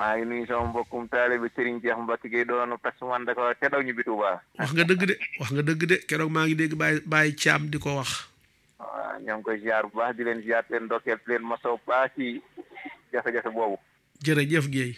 maa ngi nuyu sama mbokkum taalibe Serigne Cheikh Mbacke Gueye doon taximan da ko te daw ñu bi Touba. wax nga dëgg de wax nga dëgg de keroog maa ngi dégg Baye Baye Thiam di ko wax. waaw ñoo ngi koy ziar bu baax di leen ziar leen ndokkeel leen masaw baax ci jafe-jafe boobu. jërëjëf Guèye.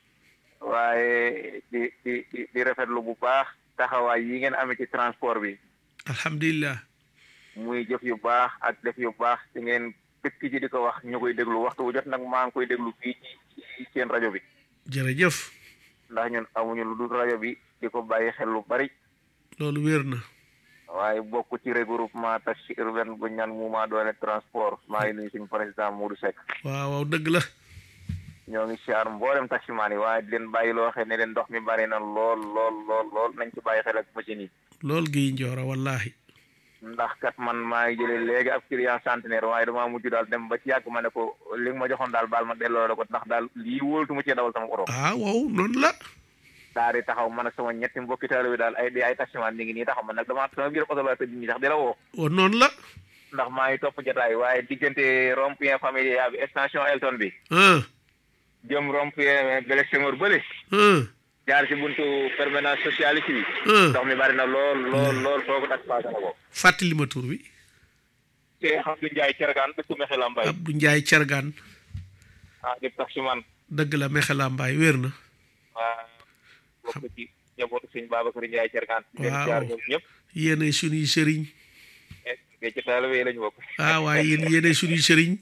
waaye di di di di rafetlu bu baax taxawaay yi ngeen amee ci transport bi. alhamdulilah. muy jëf yu baax ak def yu baax ci ngeen dëkk ci di ko wax ñu koy déglu waxtu bu jot nag maa ngi koy déglu fii ci seen rajo bi. jërëjëf. ndax ñun amuñu lu dul rajo bi di ko bàyyi xel lu bari. loolu wér na. waaye bokk ci regroupement taxi urbain bu ñaan mouvement doole transport maa ngi nuyu suñu président Modou Seck. waaw waaw dëgg la. ñoo ngi siyaar mboolem taximaan yi waaye di leen bàyyi loo xam ne leen ndox mi bari na lool lool lool lool nañ ci bàyyi xel ak machine yi. lool gi njoora wallahi ndax kat man maa ngi jëlee léegi ab client centenaire waaye damaa mujj daal dem ba ci yàgg ma ne ko li nga ma joxoon daal baal ma delloo la ko ndax daal lii wóoltu ma cee dawal sama oto. ah waaw noonu la. daal di taxaw man ak sama ñetti mbokki taalibe bi daal ay di ay taximaan ñu ngi nii taxaw man nag damaa sama biir oto la tëdd nii sax di la woo. waaw noonu la. ndax maa ngi topp jotaay waaye diggante rond-point familial bi extension Elton bi. jëm rond-point Blaise Senghor bële. jaar ci buntu permanence socialiste bi. ndox mi bari na lool lool lool foogu tak paase na ko. fàttali ma tur bi. te Abdou Ndiaye Thiergane dëkk Mexela Mbaye. Abdou Ndiaye Thiergane. ah di taximan. dëgg la Mexela Mbaye wér na. waaw bokk ci njabootu sëñ Babacar Ndiaye Thiergane. waaw jaar ñoom ñëpp. yéenay suñuy sëriñ. te ci taalibe yi lañu bokk. ah waaye yéen yéenay suñuy sëriñ.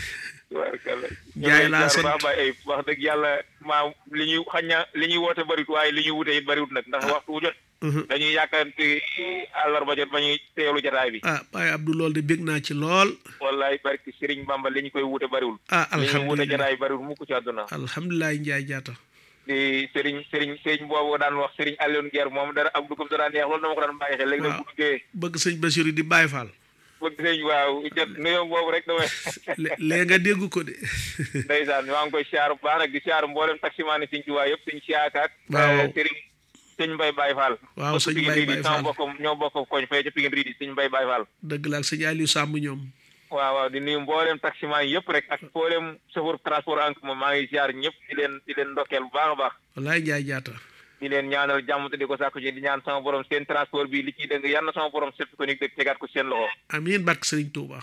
Ndiaye laa sant wax dëgg yàlla maa li ñuy xañ na li ñuy woote bëriwut waaye li ñuy wute it bëriwut nag ndax waxtu wu jot. dañuy yàkkanti àllarba jot ba ñuy teelu jotaay bi. ah Baye Abdou lool de bég naa ci lool. wallaay barki Serigne Bamba li ñu koy wute bëriwul. ah li ñuy wute alhamdulilah jotaay bëriwul mukk ci àdduna. alhamdulilah Ndiaye jaata. di Serigne Serigne Serigne boobu daan wax Serigne Alioune Guère moom dara ab dugub dara neex loolu dama ko daan bàyyi xel léegi nag waaw. bu duggee bëgg sëñ Basiru di Baye Fall. bëgg sëñ waaw jot nuyoo boobu rek damay lé- léegi nga dégg ko de. ndeysaan maa ngi koy siyaar bu baax nag di siyaar mboolem taximaan yi Sëñ Tuubaa yëpp Sëñ Siyaakaak Waaw. Serigne Sëñ Mbay Baye Fall waaw sëñ Pikine Baye Ridi Baye sama Fall bokkam ñoo bokk koñ fee ca Pikine Ridi Sëñ Mbay Baye Fall dëgg la ak sëñ Aliou Samb ñoom. waaw waaw di nuyu mboolem taximaan yi yëpp rek ak mboolem chauffeur transport en commun maa ngi siyaar ñëpp di leen di leen ndokkeel bu baax a baax wallaay Ndiaye jaata. di leen ñaanal jàmm te di ko sàkku ci di ñaan sama borom seen transport bi li ciy dëng yal na sama borom sëpp ko ni dëgg tegaat ko seen loxo amiin barke Sëriñ Tuuba.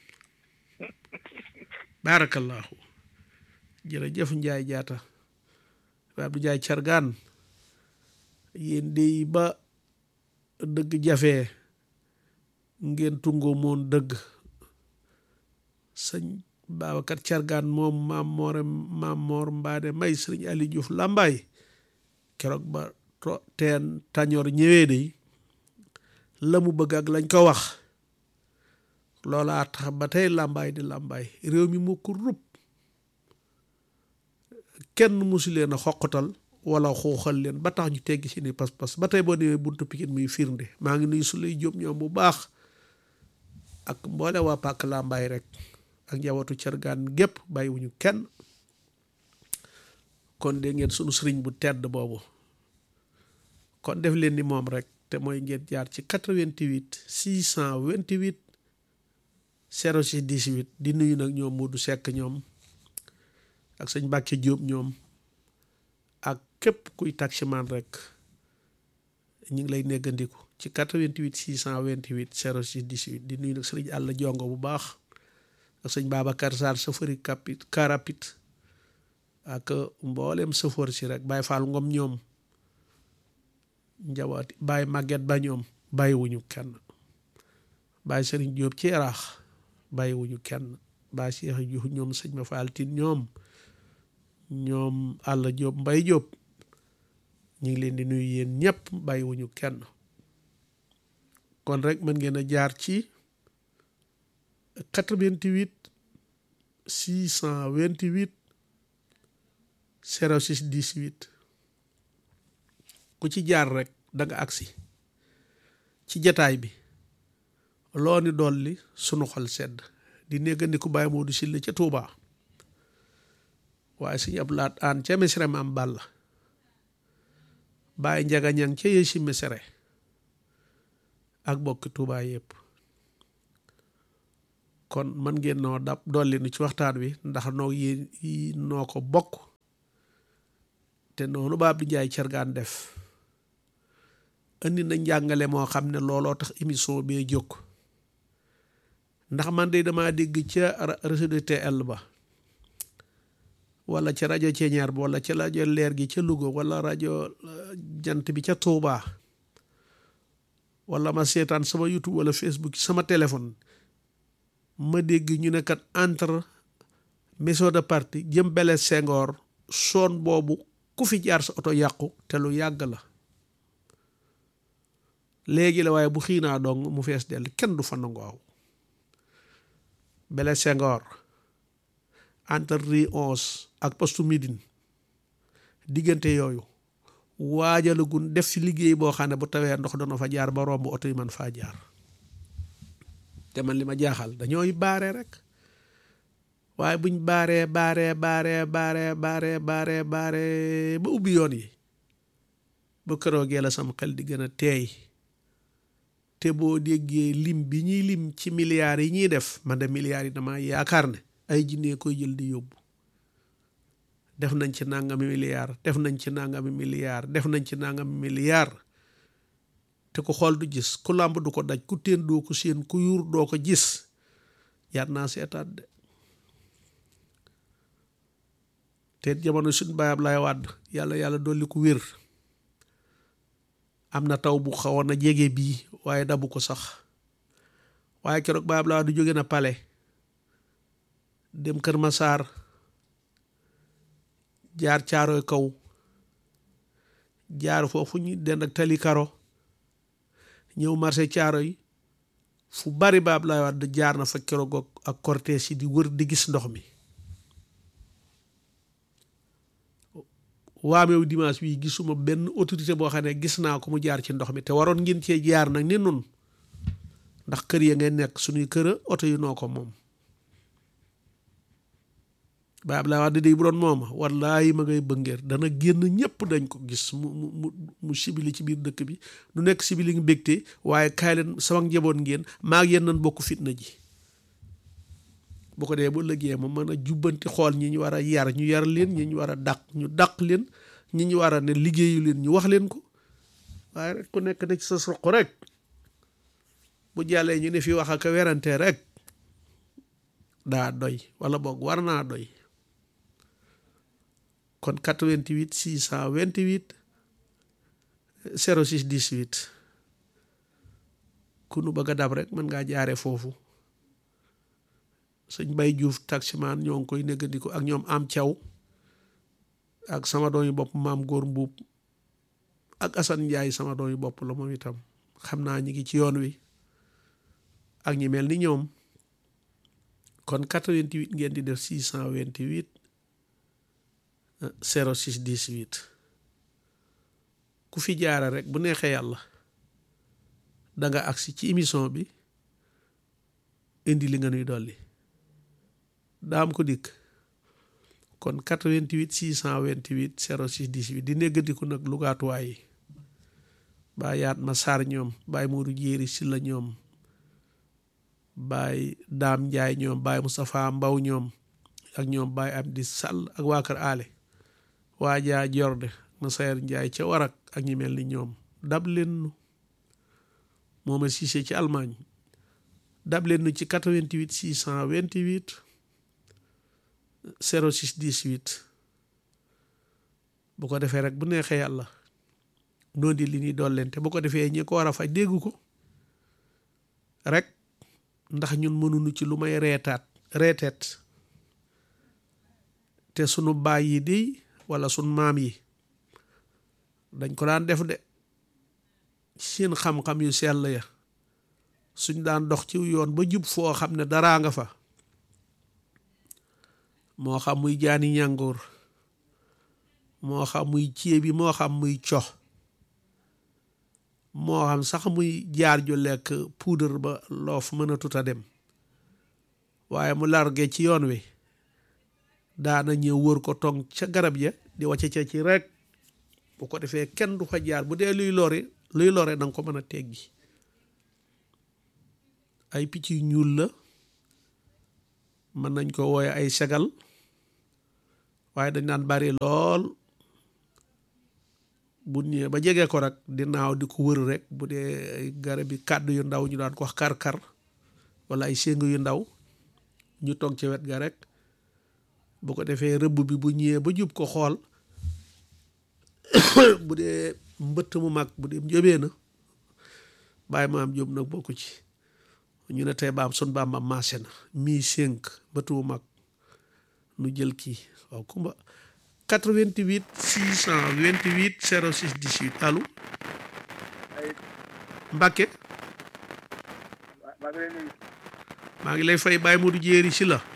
barakallahu jërëjëf Ndiaye jaata. Baye Abdou Ndiaye Thiergane. yéen de ba dëgg jafe ngeen tungoo moon dëgg sëñ Babacar Thiergane moom maam moore maam moor mbaade may sëriñ Ali Diouf Lambaay keroog ba to teen tañoor ñëwee de la mu bëgg ak lañ ko wax loolaa tax ba tey làmbaay di làmbaay réew mi moo ko rub kenn musu leen a xoqatal wala xuuxal leen ba tax ñu teggi seeni pas-pas ba tey boo demee buntu Pikine muy firnde maa ngi nuyu su lay jóob ñoom bu baax ak mboole waa pàkk làmbaay rek ak njabootu Thiergane gépp bàyyiwuñu kenn kon de ngeen sunu sëriñ bu tedd boobu kon def leen ni moom rek te mooy ngeen jaar ci 88 628 06 18 di nuyu nag ñoom Modou Seck ñoom ak sëñ Mbàkke Jóob ñoom ak képp kuy taximan rek ñu ngi lay neggandiku ci 88 628 06 18 di nuyu nag sëriñ Àlla Jongo bu baax ak sëñ Babacar Sarr safari kapit karapit ak mboolem safoor si rek Baye Fall Ngom ñoom njabooti Baye Maguette ba ñoom bàyyiwuñu kenn Baye Serigne Diop ci yaraax bàyyiwuñu kenn Baye Cheikh Diouf ñoom sëñ ma Fall Tine ñoom ñoom Alla Diop Mbay Diop ñu ngi leen di nuyu yéen ñëpp bàyyiwuñu kenn kon rek mën ngeen a jaar ci 88 628 06 18 ku ci jaar rek da nga agsi ci jataay bi loo ni dolli sunu xol sedd di néggandiku Baye Modou Sylla ca Touba waaye suñu ab laat aan ca mesere maam Balla Baye Njaga Ñang ca yësi mesere ak bokki Touba yëpp kon mën ngeen noo dab dolli nu ci waxtaan wi ndax noo yéen noo ko bokk te noonu ba Abdou Ndiaye Thiergane def andi na njàngale moo xam ne looloo tax émission bee jóg ndax man de damaa dégg ca réseau de TL ba wala ca rajo Ceeñaar ba wala ca rajo leer gi ca Louga wala rajo jant bi ca Touba wala ma seetaan sama YouTube wala Facebook sama téléphone ma dégg ñu ne kat entre maison de parti jëm Blaise Senghor soon boobu ku fi jaar sa oto yàqu te lu yàgg la léegi la waaye bu xiinaa dong mu fees dell kenn du fa nangoo aw Blaise Senghor entre rue onze ak poste Médine diggante yooyu waajalagun def ci liggéey boo xam ne bu tawee ndox dana fa jaar ba romb oto yi man faa jaar te man li ma jaaxal dañooy baare rek waaye buñ baaree baaree baaree baaree baaree baaree baaree ba ubbi yoon yi ba këroogee la sam xel di gën a teey te boo déggee lim bi ñuy lim ci milliards yi ñuy def man de milliards yi dama yaakaar ne ay jinnee koy jël di yóbbu def nañ ci nangami milliards def nañ ci nangami milliards def nañ ci nangami milliards te ku xool du gis ku làmb du ko daj ku teen doo ko séen ku yuur doo ko gis yaat naa seetaat de te jamono suñ baayab lay wàdd yàlla yàlla dolli ko wér am na taw bu xawoon a jege bii waaye dabu ko sax waaye keroog baayab lay wàdd jóge na pale dem Kër Masaar jaar caaroy kaw jaar foofu ñu dend ak tali karo ñëw marché caaro yi fu bari baab lay wax jaar na fa keroog ak cortège yi di wër di gis ndox mi waameew dimanche bii gisuma benn autorité boo xam ne gis naa ko mu jaar ci ndox mi te waroon ngeen cee jaar nag ni nun ndax kër ya ngeen nekk suñuy kër oto yi noo ko moom baab laa wax di bu doon mooma wallaahi ma ngay bëngeer dana génn ñëpp dañ ko gis mu mu mu sibili ci biir dëkk bi du nekk sibili ngi bégte waaye kaay leen sama njaboot ngeen maa ngi yéen nan bokk fitna ji bu ko dee bu lëggee ma mën a jubbanti xool ñi ñu war a yar ñu yar leen ñi ñu war a dàq ñu dàq leen ñi ñu war a ne liggéeyu leen ñu wax leen ko waaye rek ku nekk da ci sa soq rek bu jàllee ñu ne fi wax ak werante rek daa doy wala boog war naa doy kon 88 628 06 18 ku nu bëgg a dab rek mën ngaa jaare foofu sëñ Bay Juuf taximaan ñoo ngi koy néggandiku ak ñoom am caw ak sama doom yi bopp maam góor mbuub ak Asan Njaay sama doom yi bopp la moom itam xam naa ñi ngi ci yoon wi ak ñi mel ni ñoom kon 88 ngeen di def 628 06 18 ku fi jaara rek bu neexee yàlla danga agsi ci émission bi indi li nga nuy dolli daam ko dikk kon 88 628 06 18 di néggandiku nag lugaatuwaay yi baay yaat ma saar ñoom baay Moodu Jéeri si la ñoom baay daam njaay ñoom baay Moustapha Mbaw ñoom ak ñoom baay Abdi Sall ak waa kër aale waa jaa jorde ma sayer njaay ca warak ak ñi mel ni ñoom dab leen nu mooma siise ci Allemagne dab leen nu ci 88 628 06 18 bu ko defee rek bu neexee yàlla noo di li ñuy dollente bu ko defee ñi ko war a faj dégg ko rek ndax ñun mënuñu ci lu may reetaat reeteet te sunu baay yi di wala sunu maam yi dañ ko daan def de seen xam-xam yu sell ya suñ daan dox ci yoon ba jub foo xam ne daraa nga fa moo xam muy jaani ñàngoor moo xam muy ceebi moo xam muy cox moo xam sax muy jaar ju lekk puudar ba loof mën a tuta dem waaye mu large ci yoon wi daana ñëw wër ko tong ca garab ya di wàcce ca ci rek bu ko defee kenn du fa jaar bu dee luy lori luy lore danga ko mën a teggi ay picc yu ñuul la mën nañ ko wooye ay segal waaye dañ daan bari lool bu ñëwee ba jege ko rek di naaw di ko wër rek bu dee ay garab yi kàddu yu ndaw ñu daan ko wax kar-kar wala ay séng yu ndaw ñu toog ci wet ga rek bu ko defee rëbb bi bu ñëwee ba jub ko xool bu dee mbëtt mu mag bu dee njóbee na bàyyi maam jóob nag bokku ci ñu ne tey baam sun baam ma maase na mii sénk mbëtt mu mag nu jël kii waaw kumba 88 628 06 18 allo Mbacke maa ngi lay fay Baye Modou Jéeri si la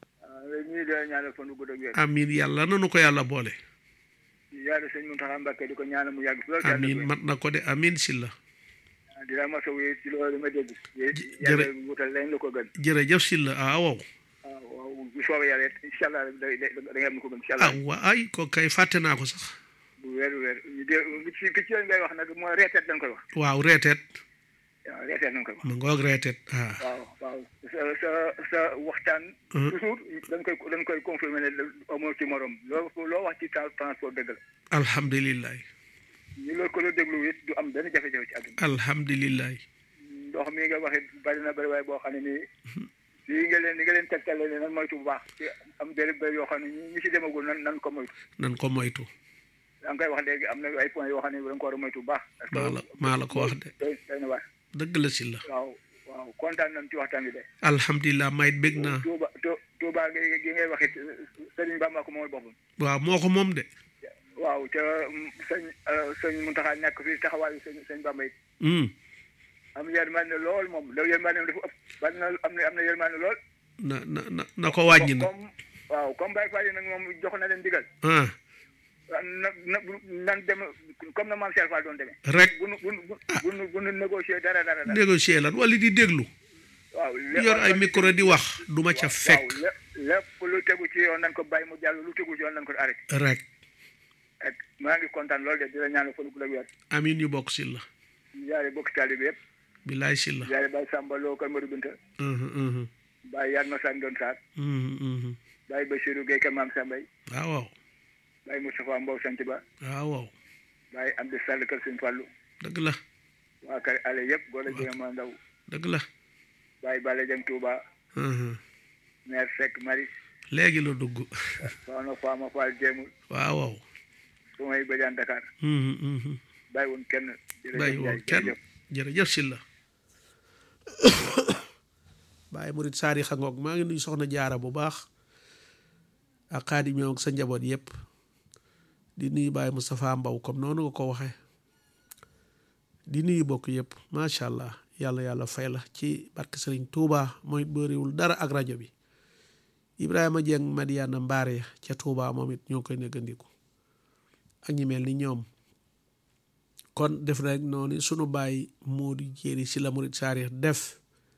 amiin yàlla nanu ko yàlla boole yàlla sëñ Mountakha Mbacké di ko ñaanal mu yàgg lool amiin mat na ko de amiin si la di la masawu ci loolu ma dégg yàlla wutal leen la ko gën jërëjëf si la ah waaw waaw bu soobee yàlla incha allah da ngay am ko gën incha ah allah waa ay ko kay fàtte naa ko sax bu wér wér ñu dé ci ki ci yoon ngay wax nag mooy reeteet dañ koy wax waaw reeteet waaw reeteet dañ koy wax ma ngoog reeteet ah waaw waaw sa sa sa waxtaan toujours dañ koy dañ koy confirmer ne amoo ci morom loo loo wax ci transport dëgg la alhamdulilah ñu loolu ko la déglu it du am benn jafe-jafe ci àdduna alhamdulilah ndox mi nga waxee bari na bari waaye boo xam ne nii lii nga leen li nga leen tegtale ne nan moytu bu baax ci am béréb béréb yoo xam ne ñi ci demagul nan nan ko moytu nan ko moytu da nga koy wax léegi am na ay points yoo xam ne da nga ko war a moytu bu baax maa la maa la ko wax de doy doy na waar dëgg la si la waaw waaw kontaan nañ ci waxtaan bi de alhamdulilah mayit bég naa Touba Touba gi gi ngay waxit Sëriñ Bamba ko mooy boppam waaw moo ko moom de waaw te sëñ sëñ Muntaxa nekk fii taxawaayu sëñ sëñ Bamba it am yërmande lool moom loolu yërmande dafa ëpp bari na am na am na yërmande lool na na na na ko wàññi na comme waaw comme Baye Fall yi nag moom jox na leen digal ah na na nan dem comme na maam Cheikh Fall doon demee rek bu nu bu nu bu nu bu nu négocier dara dara dara négocier lan wala di déglu waaw yor ay micro di wax du ma ca fekk waaw lépp lu tegu ci yoon nañ ko bàyyi mu jàll lu tegu ci yoon nañ ko arrêté rek ak maa ngi kontaan loolu de di la ñaanal fan gu la wér amin ñu bokk si la yaare bokk taalibe yëpp bilaay si la yaare Baye Samba Lo Kër Madou Binta Baye Yatma Sane Don Sarr Baye Bachirou Gueye Kër Maam Sambay waaw waaw Baye Moustapha Mbow Sant Ba waaw waaw Baye Amdi Sall Kër Sëñ Fallu dëgg la waa kër ale yëpp góor a jëme ma ndaw dëgg la Baye Bale Jeng Touba maire Seck Maris léegi la dugg soxna Fama Fall Jéemul waaw waaw su may bëjaan Dakar bàyyi woon kenn bàyyi woon kenn jërëjëf si la bàyyi murit saari xangoog maa ngi nuyu soxna jaara bu baax ak xaadim ñëw ak sa njaboot yëpp di nuyu Baye Moustapha Mbaw comme noonu nga ko waxee di nuyu bokk yëpp macha allah yàlla yàlla fay la ci barke Sëriñ Touba mooy bëriwul dara ak rajo bi Ibrahima Dieng Madiana Mbaare ca Touba moom it ñoo koy néggandiku ak ñi mel ni ñoom kon def rek noonu sunu bàyyi moo di jéeri si la murit saarix def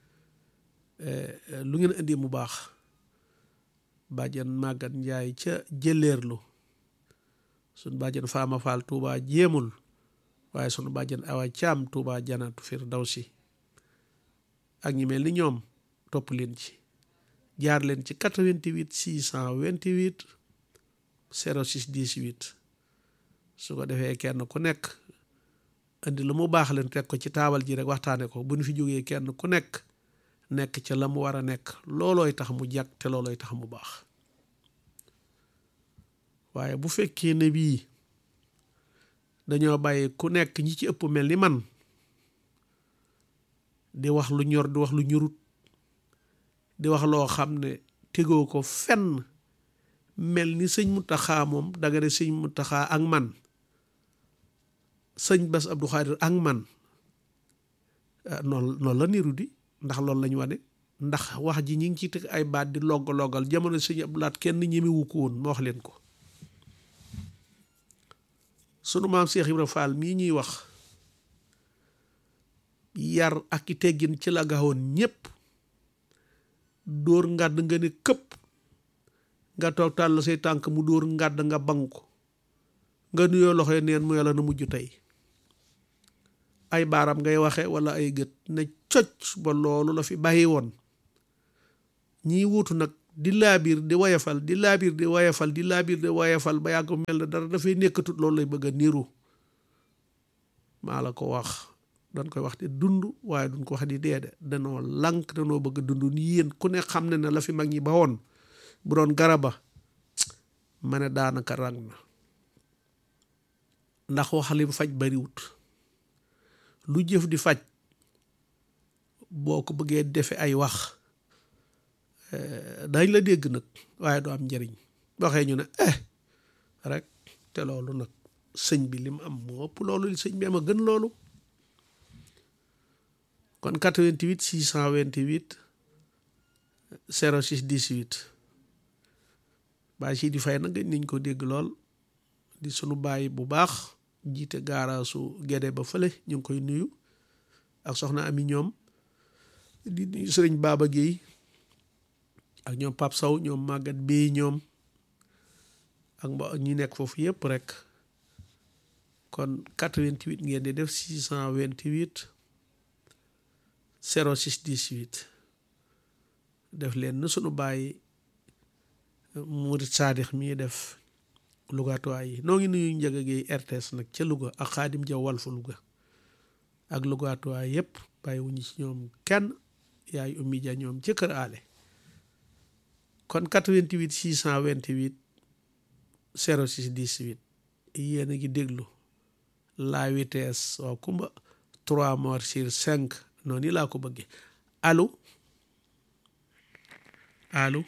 lu ngeen indi mu baax bàjjan màggat njaay ca jëleerlu sunu bàjjan faama faal tuuba jéemul waaye sunu bàjjan awa caam tuuba janatu firdawsi ak ñi mel ni ñoom topp leen ci jaar leen ci 88 628 06 18 su ko defee kenn ku nekk indi lu mu baax leen teg ko ci taabal ji rek waxtaane ko bu ñu fi jógee kenn ku nekk nekk ca la mu war a nekk loolooy tax mu jag te loolooy tax mu baax waaye bu fekkee ne bii dañoo bàyyi ku nekk ñi ci ëpp mel ni man di wax lu ñor di wax lu ñurut di wax loo xam ne tegoo ko fenn mel ni sëñ Muntaxa moom danga ne sëñ Muntaxa ak man sëñ Bass Abdou Khadir ak man noonu noonu la niru di ndax loolu lañu wane ndax wax ji ñi ngi ci teg ay baat di logg loggal jamono sëñ Abdou Lahat kenn ñemewu ko woon ma wax leen ko sunu maam Cheikh Ibra Fall mii ñuy wax yar ak i teggin ci la gawoon ñépp dóor ngàdd nga ne këpp nga toog tàll say tànk mu dóor ngàdd nga bang ko nga nuyoo loxoy neen mu yàlla na mujj tey ay baaram ngay waxe wala ay gët ne coc ba loolu la fi bàyyi woon ñii wuutu nag di laabiir di wayafal di laabiir di wayafal di laabiir di wayafal ba yàgg mel na dara dafay nekkatut loolu lay bëgg a niiru maa la ko wax dañ koy wax di dund waaye duñ ko wax di dee de danoo lànk danoo bëgg dund ni yéen ku ne xam ne ne la fi mag ñi ba woon bu doon garaba ma ne daanaka rang na ndax wax lim faj bariwut lu jëf di faj boo ko bëggee defe ay wax dañ la dégg nag waaye du am njëriñ waxee ñu ne eh rek te loolu nag sëñ bi lim am moo ëpp loolu li sëñ bi am a gën loolu kon 88 628 06 18 bàyyi si di fay nag gëj nañ ko dégg lool di sunu bàyyi bu baax jiite gaaraasu Gédé ba fële ñu ngi koy nuyu ak soxna ami ñoom di nuyu sëriñ Baba Guèye ak ñoom Pape Sow ñoom Maguette Bey ñoom ak mba ñi nekk foofu yëpp rek kon 88 ngeen di def 628 06 18 def leen na sunu bàyyi murit saadix mii def lugatuwaay yi noo ngi nuyu njëga géey RTS nag ca Louga ak xaadim jaw wal fa Louga ak lugatuwaay yëpp bàyyi wuñu ci ñoom kenn yaay ummi ja ñoom ca kër aale kon 88 628 06 18 yéen a ngi déglu la vitesse waaw kumba 3 morts sur 5 noonu laa ko bëggee allo allo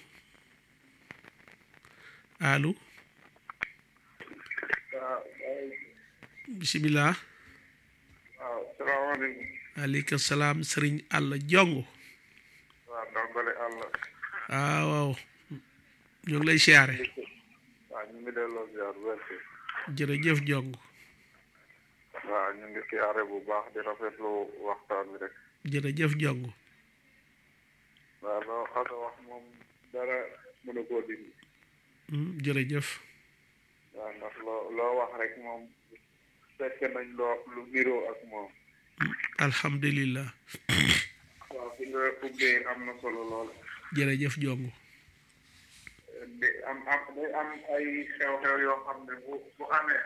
allo bisimilah waaw salaamaaleykum aleykum salaam sëriñ àll jong waaw dongale àll waaw waaw ñu ngi lay siyaare waaw ñu ngi delloo ziar werte jërëjëf jong waaw ñu ngi siyaare bu baax di rafetlu waxtaan bi rek jërëjëf jong waaw loo xasa wax moom dara mënu koo dindi jërëjëf waaw ndax loo loo wax rek moom fekk nañ loo lu niroo ak moom alhamdulillah waaw fi nga ubbee am na solo lool jërëjëf jong di am am day am ay xew-xew yoo xam ne bu bu amee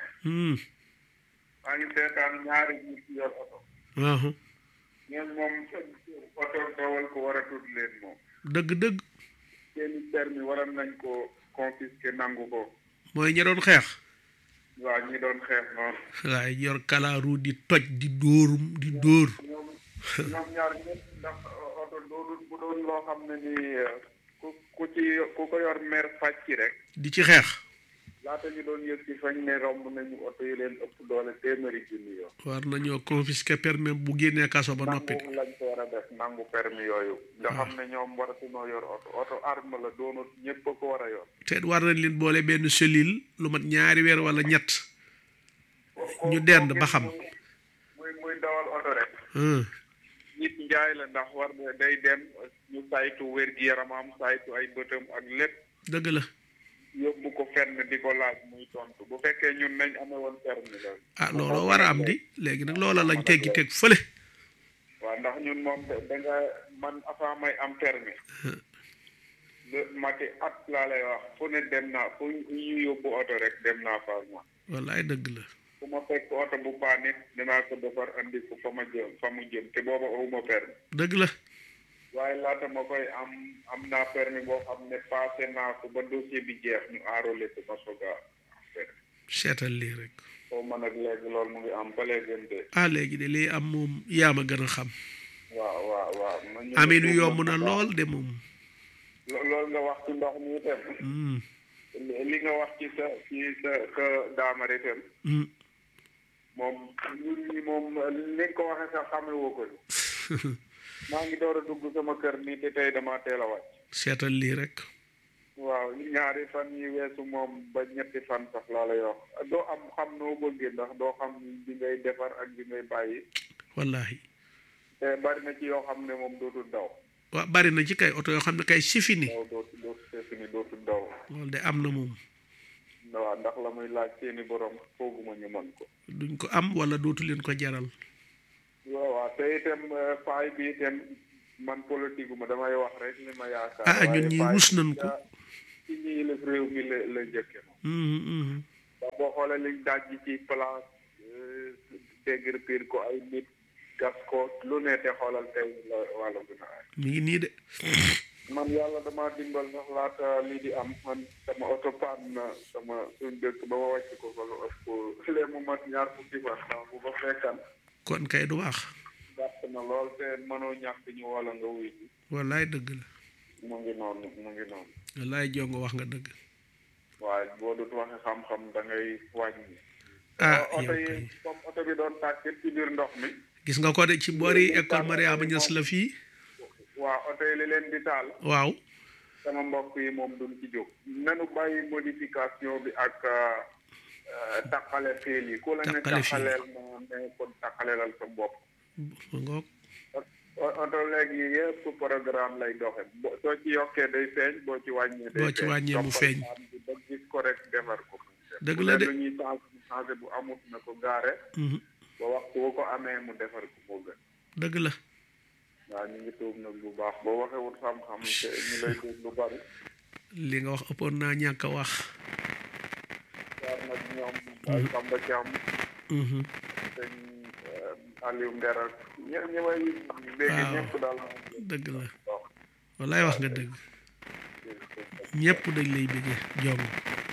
maa ngi seetaan ñaari nit yor oto waaw ñoom moom oto dawal ko war a tudd leen moom dëgg-dëgg seeni permis waroon nañ ko confisquer nangu ko mooy ña doon xeex waaw ñi doon xeex noonu waaye yor kalaaru di toj di dóorum di dóor ñoom ñoom ñaar ñëpp ndax oto doonul bu doon loo xam ne ni ku ku ci ku ko yor mer fàcc rek di ci xeex laata ñu doon yëg ci fañ ne romb nañu oto yi leen ëpp doole téeméeri junni yoo war nañoo confisquer permis bu génnee kaso ba noppi nangu lañ ko war a def nangu permis yooyu nga xam ne ñoom waratunoo yor oto oto arme la doonut ñëpp ko war a yor te war nañ leen boole benn cellule lu mat ñaari weer wala ñett ñu dend ba xam muy muy dawal oto rek ah nit njaay la ndax war na day dem ñu saytu wér gi yaramam saytu ay bëtam ak lépp dëgg la yóbbu ko fenn di ko laaj muy tontu bu fekkee ñun nañ amee woon permis la ah looloo war a am di léegi nag loola lañ teggi teg fële waaw ndax ñun moom da da nga man avant may am permis le mati at laa lay wax fu ne dem naa fu ñu yóbbu oto rek dem naa fa ak man wallaay dëgg la fu ma fekk oto bu paan it dinaa ko defar andi ko fa ma jëm fa mu jëm te booba awuma permis dëgg la waaye laata ma koy am am naa permis boo xam ne passé naa ko ba dossier bi jeex ñu enrôlé ko ma soog a am permis seetal lii rek foo ma nag léegi loolu mu ngi am ba léegi de ah léegi de lii am moom yaa ma gën a xam waaw waaw waaw nañu aminu yomb na lool de moom lo- loolu nga wax ci ndox mi itam Hmm, li li nga wax ci sa ci sa sa daamar itam hmm. moom ñun ñi moom ni nga ko waxee sax xamee woo ko ni maa ngi door a dugg sama kër nii te tey dama teel a wàcc seetal lii rek waaw ñaari fan yi weesu moom ba ñetti fan sax laa lay wax doo am xam noo bëggee ndax doo xam bi ngay defar ak bi ngay bàyyi wallahi te bari na ci yoo xam ne moom dootul daw waaw bari na ci kay oto yoo xam ne kay sifi ni daw dootu dootu seetu ni dootul daw loolu de am na moom waaw ndax la muy laaj seeni borom fooguma ñu mën ko duñ ko am wala dootu leen ko jaral waaw waaw te itam eh, faay bi itam man politique ma damay wax rek li ma yaakaar Ah, ñun waaye ñii faay rus bi nañ ko. ca- ci ñi yilif réew mi la la njëkke moom Mhm, mhm. ndax boo xoolee liñ daj ci place eh, dégg piir ko ay nit gas ko lu ne te xoolal tey la wàllu gën a ay mi ngi nii de man yàlla dama dimbal ndax laata lii di am man sama oto paan na sama suñ dëkk ba ma wàcc ko fa lu ëpp lee mu mat ñaar fukki fan ndax bu ko fekkan kon kay du baax gàtt na lool te mënoo ñàkk ñu wala nga wuy ji wallaay dëgg la mu ngi noonu mu ngi noonu wallaay jongo wax nga dëgg waaye boo dut waxe xam-xam da ngay wàññi ah oto yow yi kay comme oto bi doon tàkkit ci biir ndox mi gis nga ko de ci boori école Mariama Niass la fii waa oto yi li leen di taal waaw sama mbokk yi moom duñ ci jóg nanu bàyyi modification bi ak taqale fiil yi ku la ne Taqale fiil. taqaleel ma ne kon taqaleelal sa bopp ma ngoog o- oto léegi yëpp programme lay doxe bo- soo ci yokkee day feeñ boo ci wàññee day Boo ci wàññee mu Toppal feeñ. paan bi ba gis ko rek defar ko Dëgg Bu la dee de. lu ñuy changé changé bu amut na ko gaare Mhm. ba waxtu woo ko amee mu defar ko moo gën dëgg la waaw ñu ngi tuub nag bu baax boo waxewut xam-xam te ñu lay tuub lu bari li nga wax ëppoon naa ñàkk a wax jaar nag ñoom ay Samba Thiam Mhm. sëñ Aliou Nder ak ñë- ñi may dégg Waaw. ñëpp daal dëgg la waaw wallaay wax nga dëgg ñëpp dañ lay bëggee jong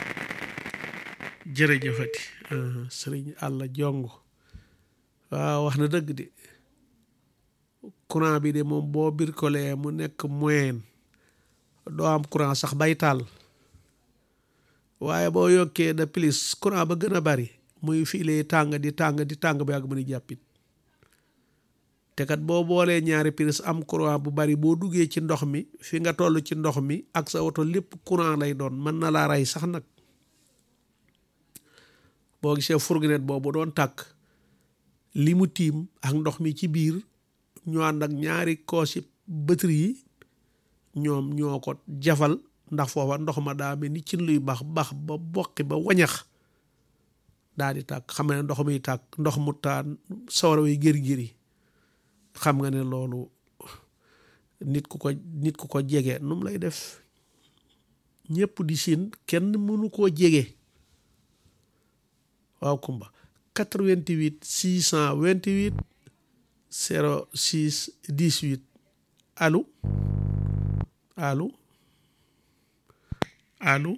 jërëjëfati ah, sëriñ àlla jong waaw wax na dëgg de courant bi de moom boo birkolee mu nekk moyen doo am courant sax bay taal waaye boo yokkee de plus courant ba gën a bari muy fiile tàng di tàng di tàng ba yàgg mu ni jàppit te kat boo boolee ñaari prise am courant bu bari boo duggee ci ndox mi fi nga toll ci ndox mi ak sa oto lépp courant lay doon mën na laa rey sax nag boo gisee fourgonnette boobu doon tàkk li mu tiim ak ndox mi ci biir ñu ànd ak ñaari koosi batterie yi ñoom ñoo ko jafal ndax foofa ndox ma daa mel ni cin luy bax bax ba boqi ba wañax daa di tàkk xam nga ne ndox muy tàkk ndox mu taan sawara way gër-gër yi xam nga ne loolu nit ku ko nit ku ko jege nu mu lay def ñëpp di siin kenn mënu koo jege waaw kumba 88 628 06 18 allo allo allo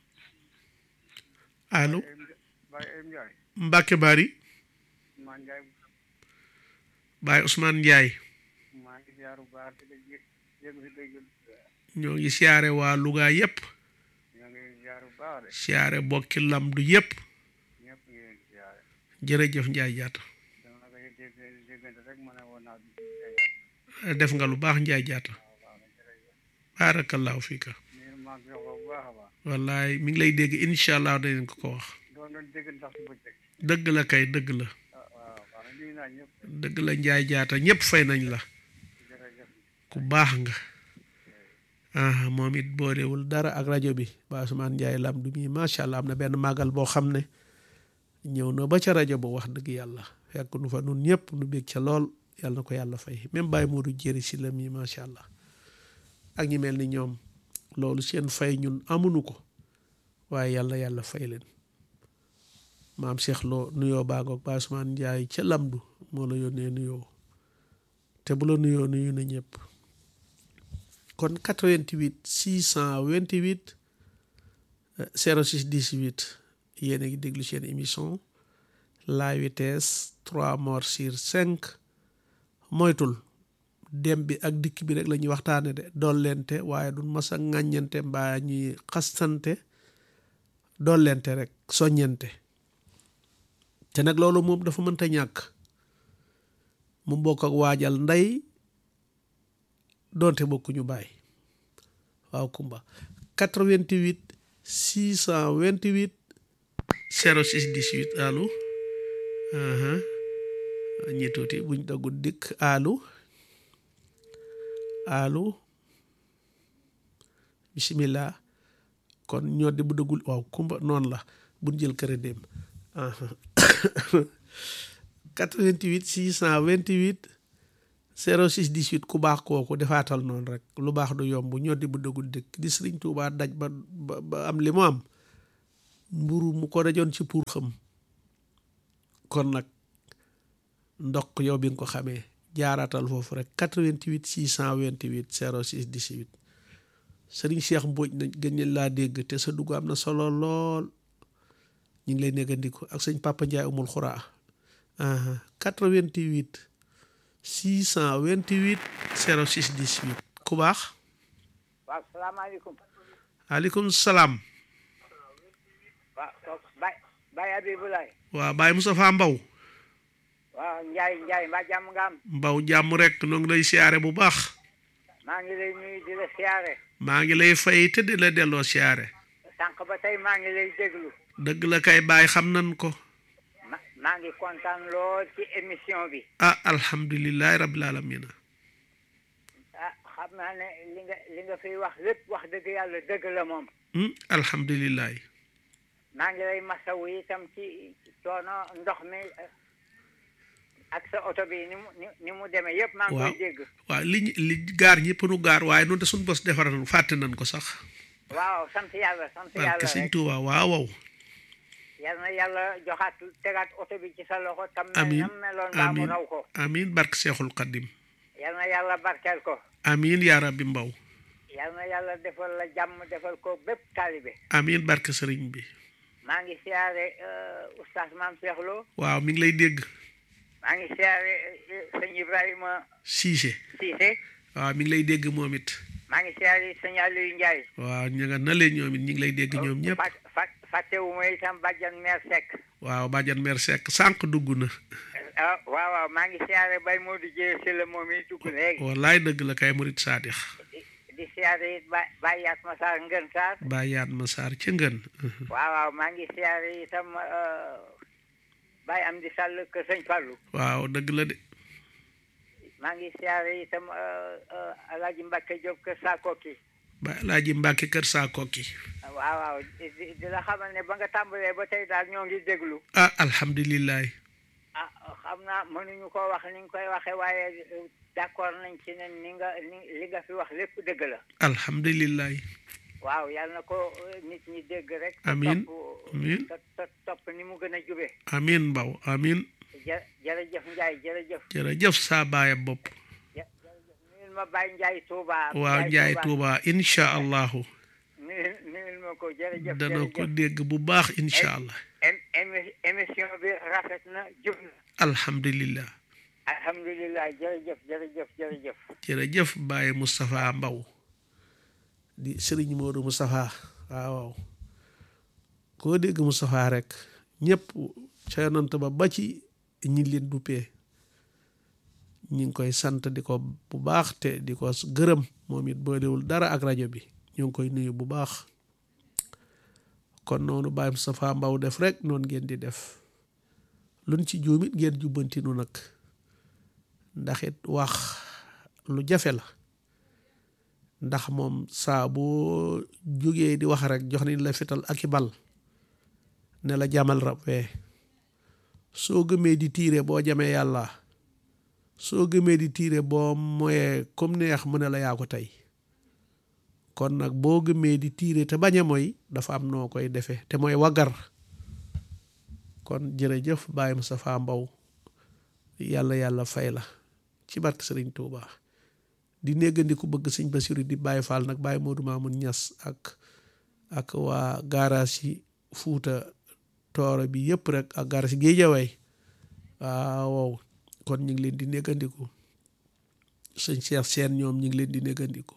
allo Baye Ayim Ndiaye Mbacke Bari maa Ndiaye Baye Ousmane Ndiaye maa ngi ziar bu baax di la jé jéem si dégg ñoo ngi siyaare waa Louga yépp ñoo ngi ziar bu baax de siyaare bokki lamdu yépp ñëpp ngi leen di ziar jërëjëf Njaay jaata dama ko dégg déggante rek ma ne woon naa di def nga lu baax Njaay jaata baarakallaahu fiika nii maa ngi jox ko bu baax a baax wallaay mi ngi lay dégg incha allah danañ ko ko wax doon doon dégg ndax si bëccëg dëgg la kay dëgg la ah waaw waaw nuyu naa ñëpp dëgg la Njaay jaata ñépp fay nañ la jërëjëf ku baax nga ah moom it boolewul dara ak rajo bi ba Ousmane Njaay lam du mi macha allah am na benn màggal boo xam ne ñëw na ba ca rajo ba wax dëgg yàlla fekk nu fa nun ñëpp nu bég ca lool yàlla na ko yàlla fay même Baye Modou jëri si la mi macha allah ak ñi mel ni ñoom loolu seen fay ñun amuñu ko waaye yàlla yàlla fay leen maam Cheikh Lo nuyoo baagoog ba Ousmane Njaay ca lamdu moo la yónnee nuyoo te bu la nuyoo nuyu na ñëpp kon 88 628 euh, 06 18 yéen a ngi déglu seen émission la vitesse 3 morts sur 5 moytul dem bi ak dikk bi rek la ñuy waxtaane de dollente waaye du mas a ŋàññante mbaa ñuy xastante dollente rek soññente te nag loolu moom dafa mënta ñàkk mu bokk ak waajal ndey doonte bokkuñu bàyyi waaw kumba 88 628 06 18 allo aha ñi tuuti buñ dagul dikk allo allo bismillah kon ñoo di bu dëggul waaw kumba noonu la buñ jël kër dem aha 88 628 06 18 ku baax kooku defaatal noonu rek lu baax du yomb ñoddi bu dëggul dëkk di sëriñ Tuubaa daj ba ba ba am li mu am mburu mu ko dajoon ci pour xam kon nag ndok yow bi nga ko xamee jaaraatal foofu rek 88 628 06 18 sëriñ Cheikh Mbodj na gën ñu laa dégg te sa dugg am na solo lool ñu ngi lay néggandiku ak sëñ Papa Ndiaye umul xuraa 88 628 06 18 ku baax waaw salaamaaleykum aleykum salaam waaw Baye Baye Abibulaay waaw Baye Moustapha Mbaw waaw Njaay Njaay mbaa jàmm nga am Mbaw jàmm rek noo ngi lay siyaare bu baax maa ngi lay nuyu di la siyaare maa ngi lay fay te di la delloo siyaare sànq ba tey maa ngi lay déglu dëgg la kay Baye xam nan ko ma maa ngi kontaan lool ci émission bi ah alhamdulilahi rabbil alamina ah xam naa ne li nga li nga fiy wax lépp wax dëgg yàlla dëgg la moom alhamdulilahi maa ngi lay masawu itam ci coono ndox mi ak sa oto bi ni mu ni mu demee yëpp maa ngi koy dégg waaw li li gaar ñëpp nu gaar waaye noonu de suñu bos defaral fàtte nañ ko sax waaw sant yàlla sant yàlla barke sëñ rek Tuuba waaw waaw yal na yàlla joxaat tegaat oto bi ci sa loxo tam mel Amiin. nam meloon baa mu Amiin. raw ko amin barke seexul xaddim yal na yàlla barkeel ko amin yaa rabbi mbaw yal na yàlla defal la jàmm defal ko bépp taalibe amin barke sëriñ bi maa ngi siyaare euh, oustaz maam Cheikh Lo waaw mi ngi lay dégg maa ngi siyaare euh, sëñ Ibrahima Cissé Cissé waaw mi ngi lay dégg moom it maa ngi siyaare sëñ Aliou Ndiaye waaw ñu nga na leen ñoom it ñu ngi lay dégg ñoom ñëpp fat fat fàttewuma itam bàjjan meer Seck waaw bàjjan mer sekk sànq dugg na ah waaw waaw maa ngi siyaare Baye Modou Dieye si la moom yi dugg léegi wallaay dëgg la kay murit saadix di di siyaare it ba Baye Yatma Sarr Ngën Sarr bàyyaat ma saar ca ngën waaw waaw maa ngi siyaare itam euh, Baye Amdi Sall kër sëñ Fallou waaw dëgg la de maa ngi siyaare itam euh, euh, Alaaji Mbacke Diop kër Sakoki ba laaji mbàkke kër saa kokki waaw waaw di di- di la xamal ne ba nga tàmbalee ba tey daal ñoo ngi déglu ah alhamdulilahi ah xam naa mënuñu ko wax ni nga koy waxee waaye euh, d'accord nañ ci ne ni nga ni li nga fi wax lépp dëgg la alhamdulilahi waaw yàlla na ko euh, nit ñi dégg rek te Amiin. topp Amiin. te te topp ni mu gën a jube amin mbaw amin jë jërëjëf Ndiaye jërëjëf jërëjëf saa baaya bopp jë- jërëjëf nuyul ma Baye Ndiaye Touba waaw njaay tuuba incha allahu nuyul nuyul ma ko jërëjëf dana ko jërëjëf dégg bu baax incha allah Em- émi- émission bi rafet na jub na alhamdulillah alhamdulilah jërëjëf jërëjëf jërëjëf jërëjëf Baye Moustapha Mbaw di sëriñ Modou Moustapha waaw waaw koo dégg Moustapha rek ñëpp ca yonant ba ba ci ñi leen duppee ñi ngi koy sant di ko bu baax te di ko gërëm moom it boolewul dara ak rajo bi ñu ngi koy nuyu bu baax kon noonu Baye Moustapha Mbaw def rek noonu ngeen di def luñ ci juumit ngeen jubbanti nu nag ndax it wax lu jafe la ndax moom saa boo jógee di wax rek jox nañ la fital ak i bal ne la jamal rab wee soo gëmee di tiire boo jamee yàlla soo gëmee di tiire boo moyee comme neex mu ne la yaa ko tey kon nag boo gëmee di tiire te bañ a mooy dafa am noo koy defee te mooy waggar kon jërëjëf Baye Moustapha Mbaw yàlla yàlla fay la ci barke Sëriñ Tuuba di néggandiku bëgg sëñ Basiru di Baye Fall nag Baye Modou Mamoun Ñas ak ak waa gaaraas yi Fuuta tooro bi yëpp rek ak gaaraas yi Géejawaay waaw kon ñu ngi leen di néggandiku sëñ Cheikh Seen ñoom ñu ngi leen di néggandiku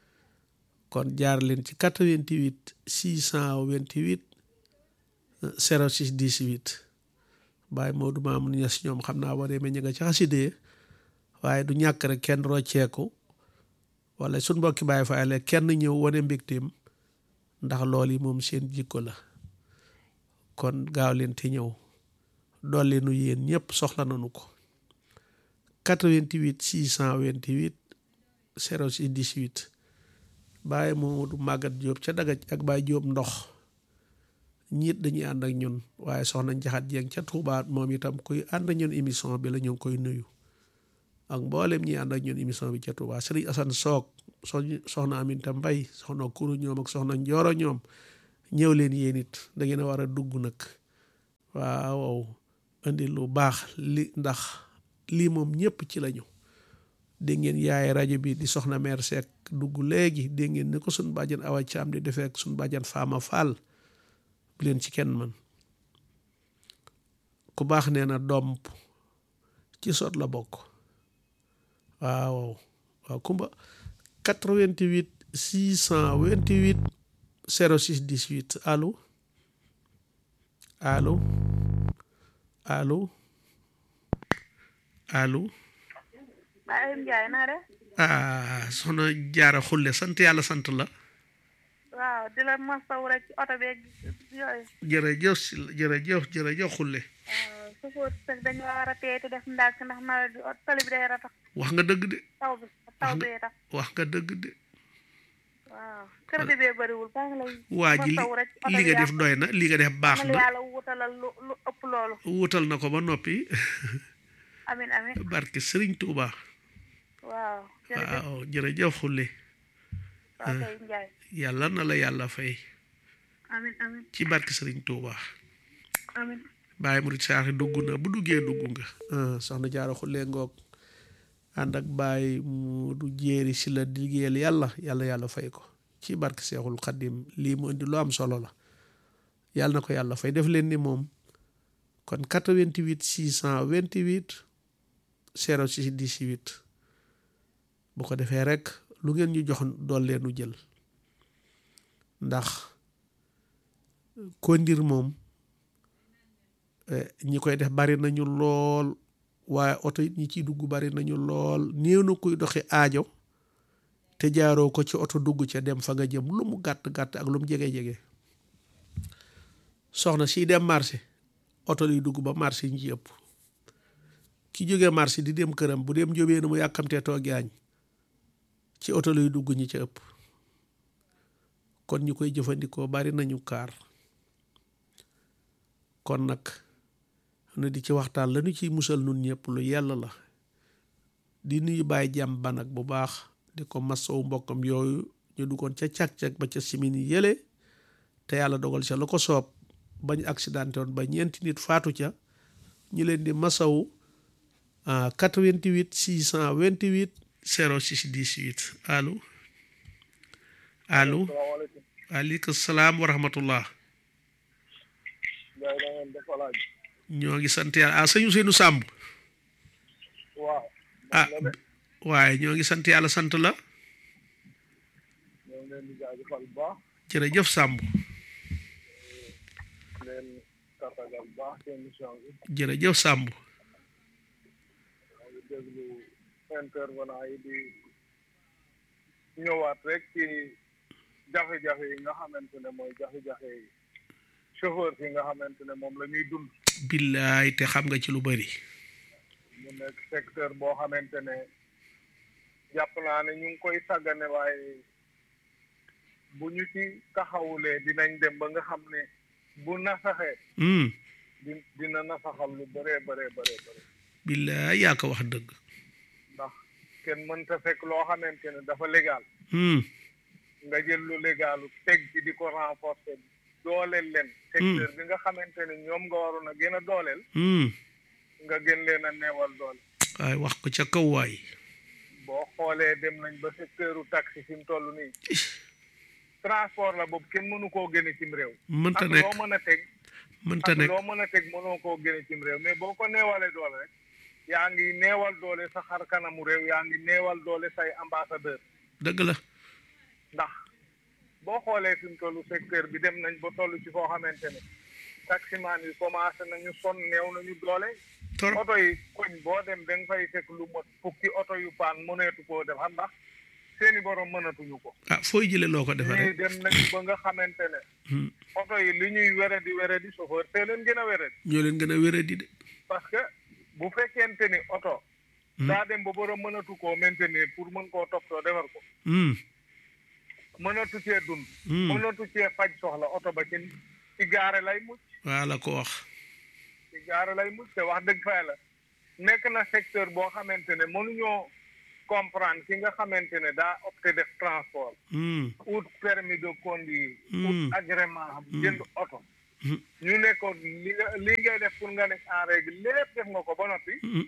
kon jaar leen ci 88 628 06 18 Baye Modou Mamoun Ñas ñoom xam naa boo demee ñu nga ci xasidee waaye du ñàkk rek kenn rocceeku wala suñ mbokki Baye Fall kenn ñëw wane mbégteem ndax loolu yi moom seen jikko la kon gaaw leen te ñëw dolli nu yéen ñëpp soxla nañu ko 88 628 06 18 Baye Modou Magat Diop ca Dagaj ak Baye Diop ndox ñiit dañuy ànd ak ñun waaye soxna Njaxat Jeng ca Touba moom itam kuy ànd ak ñun émission bi la ñu ngi koy nuyu ak mboolem ñi ànd ak ñun émission bi ca Touba Serigne Assane Soog soxna Aminta Mbay soxna Kuru ñoom ak soxna Njooro ñoom ñëw leen yéen it da ngeen a war a dugg nag waaw indi lu baax li ndax lii moom ñëpp ci lañu dégg ngeen yaay rajo bi di soxna meer Seck dugg léegi dégg ngeen ni ko suñ bàjjan awa caam di defee ak suñ bàjjan faama faal bu leen ci kenn man ku baax nee na doom ci sot la bokk waaw waaw kumba 88 628 06 18 allo allo allo allo Baye Ndiaye naa def. ah soxna jaara xulle sant yàlla sant la waaw di la masaw rek ci oto beeg yooyu. jërëjëf si jërëjëf jërëjëf xulle waaw su ko teg dañu war a téye te def ndànk ndax nawet bi oto tali bi day ratax wax nga dëgg de taw bi taw bee tax. wax nga dëgg de waaw crédit bee bëriwul maa ngi lay. waa ji li masaw rek ci oto li bi nga def doy na li nga def baax yàlla na yàlla wutalal lu lu ëpp loolu. wutal na ko ba noppi amin amin barke Sëriñ Tuuba waaw. jërëjëf waaw jërëjëf xulle waaw kay Ndiaye. yàlla na la yàlla fay amin amin ci barke Sëriñ Tuuba amin Baye Murid Saaxi dugg na bu duggee dugg nga soxna jaara xulle ngoog ànd ak Baye mu du jéeri si la di liggéeyal yàlla yàlla yàlla fay ko ci barke Seexul Xaddim lii mu indi lu am solo la yàlla na ko yàlla fay def leen ni moom kon 88 628 06 18 bu ko defee rek lu ngeen ñu jox dool leenu jël ndax kondir moom ñi koy def bari nañu lool waaye oto it ñi ciy dugg bari nañu lool néew na kuy doxi aajo te jaaroo ko ci oto dugg ca dem fa nga jëm lu mu gàtt gàtt ak lu mu jege jege soxna si dem marché oto liy dugg ba marché ñi ci ëpp ki jógee marché di dem këram bu dem jóbee na mu yàkkamtee toogi añ ci oto lay dugg ñi ca ëpp kon ñu koy jëfandikoo bari nañu kaar kon nag na di ci waxtaan lañu ciy musal nun ñëpp lu yàlla la di nuyu bàyyi jàmm ba nag bu baax di ko masawu mbokkam yooyu ñu duggoon ca cag-cag ba ca simin yi yële te yàlla dogal ca la ko soob bañ accidenté woon ba ñeenti nit faatu ca ñu leen di masawu 88 628 06 18 allo allo waaleykum salaam wa rahmatullah ñoo ngi sant yàlla ah sëñ Ousseynou Samb waaw ah waaye ñoo ngi sant yàlla sant la ñoo ngi leen di jaajëfal bu baax jërëjëf Samb leen tàttagal bu baax ci émission bi jërëjëf Samb ñoo ngi déglu intervenant yi di ñëwaat rek ci jafe-jafe yi nga xamante ne mooy jafe-jafe yi chauffeur yi nga xamante ne moom la ñuy dund billaay te xam nga ci lu bari mu nekk secteur boo xamante ne jàpp naa ne ñu ngi koy sàggane waaye bu ñu ci taxawulee dinañ dem ba nga xam ne bu nasaxee Hmm, di dina nasaxal lu bëree bëree bëree bëri billaay yaa ko wax dëgg ndax kenn mënta fekk loo xamante ne dafa légal Hmm, nga jël lu légalu teg ci di ko renforcer dooleel leen secteur bi nga xamante ne ñoom nga waroon a gën a dooleel hmm. nga gën leen a neewal doole waaye wax ko ca kaw waay boo xoolee dem nañ ba secteuru taxi fi mu toll nii transport la boobu kenn mënu koo génne cim réew mënta ak nekk loo mën a teg mënta ak nekk loo mën a teg mënoo koo génne cim réew mais boo ko neewalee doole rek yaa ngi neewal doole sa xar kanamu réew yaa ngi neewal doole say ambassadeur dëgg la ndax boo xoolee fi mu toll secteur bi dem nañ ba toll ci foo xamante ne taximaan yi commencé nañu son neew nañu doole torop oto yi koñ boo dem da nga fay fekk lu mot fukki oto yu paan mëneetu koo def xam ndax seeni borom mënatuñu ko ah fooy jële loo ko ñii defaree dem nañu ba nga xamante ne Hmm, oto yi li ñuy were di were di chauffeur te leen gën a were di ñoo leen gën a wéradi de parce que bu fekkente ni oto daa dem ba borom mënatu koo maintenir pour mën koo toppatoo defar ko Hmm, mënatu cee dund hmm. mënatu cee faj soxla oto ba ci ci gaare lay mucc waa la ko wax ci gaare lay mucc te wax dëgg fa la nekk na secteur boo xamante ne mënuñoo comprendre ki nga xamante ne daa opté def transport Hmm, ut permis de conduire Hmm. ut agrément jënd oto Hmm. ñu nekkoon li nga li ngay def pour nga nekk en règle lépp def nga ko ba noppi hmm.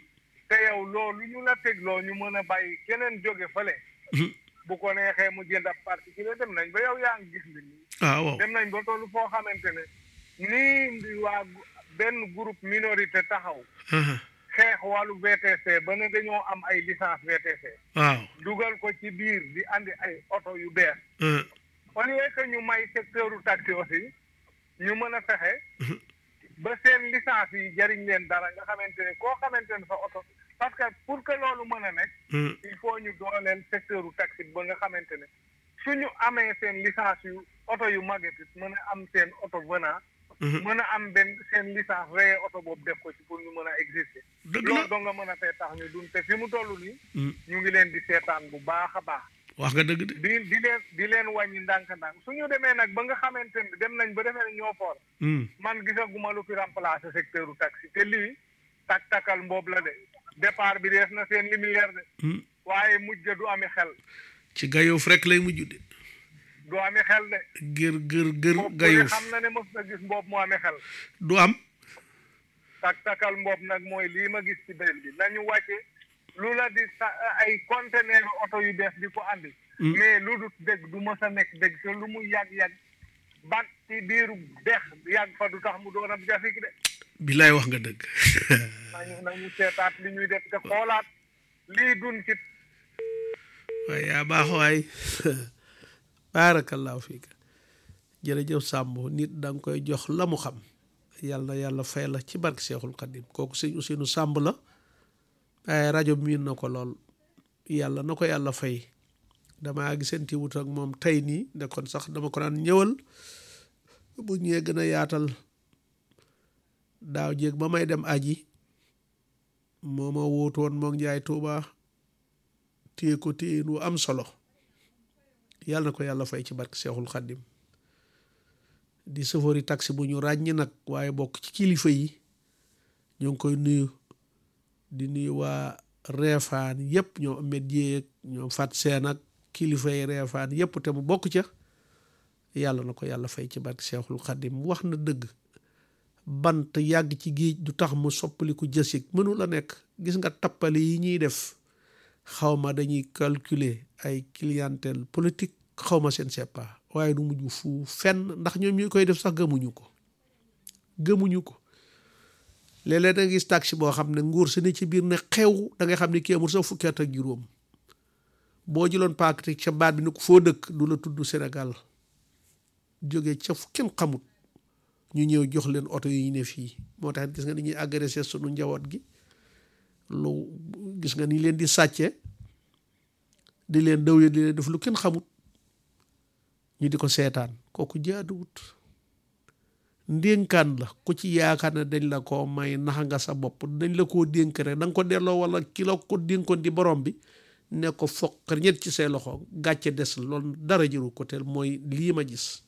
te yow loolu ñu la tegloo ñu mën a bàyyi keneen jóge fële bu ko neexee mu jënd ab particulier dem nañ ba yow yaa ngi gis li nii ah waaw dem nañ ba tollu foo xamante ne nii waa benn groupe minorité taxaw xeex wàllu VTC ba ne dañoo am ay licence VTC waaw dugal ko ci biir di andi ay oto yu bees au lieu que ñu may secteur u taxi aussi ñu mën a fexe ba seen licence yi jariñ leen dara nga xamante ne koo xamante ne sa oto parce que pour que loolu mën a nekk il faut ñu dooleel secteur u taxi ba nga xamante ne suñu amee seen licence yu oto yu màgget it mën a am seen oto venant mën a am benn seen licence reye oto boobu def ko ci pour ñu mën a exister loolu doo nga mën a fee tax ñu dun te fi mu toll nii ñu ngi leen di seetaan bu baax a baax wax nga dëgg de di di leen di leen wàññi ndànk-ndànk suñu demee nag ba nga xamante ne dem nañ ba defee ne ñoo foor man gisaguma lu fi remplacer secteur u taxi te lii tak takal mboob la de départ bi dees na seen lumière de waaye mujj ga du ami xel ci gayoof rek lay mujj de du ami xel de gër gër gër boobu gayoof xam na ne mos na gis mboob mu ami xel du am tak takal mboob nag mooy lii ma gis ci benn bi nañu wàcce lu la di sa ay conteneur oto yu bees di ko andi mais lu dul dégg du mës a nekk dégg te lu mu yàgg-yàgg bat ci biiru dex yàgg fa du tax mu doon ab jafik de bilaay wax nga dëgg nañu nañu seetaat li ñuy def te xoolaat lii dun ci waaye yaa baax waay baarakallaahu fiika jërëjëf Samb nit da nga koy jox la mu xam yàlla na yàlla fay la ci barke Seexul Xadim kooku sëñ Ousseynou Samb la waaye rajo bi miin na ko lool yàlla na ko yàlla fay damaa gisante wut ak moom tey nii de kon sax dama ko daan ñëwal bu ñëwee gën a yaatal daaw jéeg ba may dem aji moo ma wóotu woon moom Njaay Tuuba téye ko téye lu am solo yàlla na ko yàlla fay ci barke Seexul Xaddim di sëfori taxi bu ñu ràññi nag waaye bokk ci kilifa yi ñu ngi koy nuyu di nuyu waa reefaan yëpp ñoom amet jéeg ñoom fat seen ak kilifa yi reefaan yëpp te mu bokk ca yàlla na ko yàlla fay ci barke Seexul Xaddim wax na dëgg bant yàgg ci géej du tax mu soppaliku jësig mënu la nekk gis nga tappale yi ñuy def xawma dañuy calculer ay clientèle politique xawma seen seppa waaye du mujj fu fenn ndax ñoom ñi koy def sax gëmuñu ko gëmuñu ko léeg-léeg da nga gis taxi boo xam ne nguur si ne ci biir ne xew da ngay xam ne kii amul sax fukki at ak juróom boo jëloon paakati ca baat bi ni ko foo dëkk du la tudd Sénégal jóge ca fu kenn xamut ñu ñëw jox leen oto yi ñu ne fii moo tax gis nga ni ñuy agressé sunu njaboot gi lu gis nga ni leen di sàcce di leen dëw di leen def lu kenn xamut ñu di ko seetaan kooku jaaduwut ndénkaan la ku ci yaakaar ne dañ la ko may nax nga sa bopp dañ la koo dénk rek da nga ko delloo wala ki la ko dénkoon di borom bi ne ko foq ñett ci say loxo gàcce des loolu dara jëru ko teel mooy lii ma gis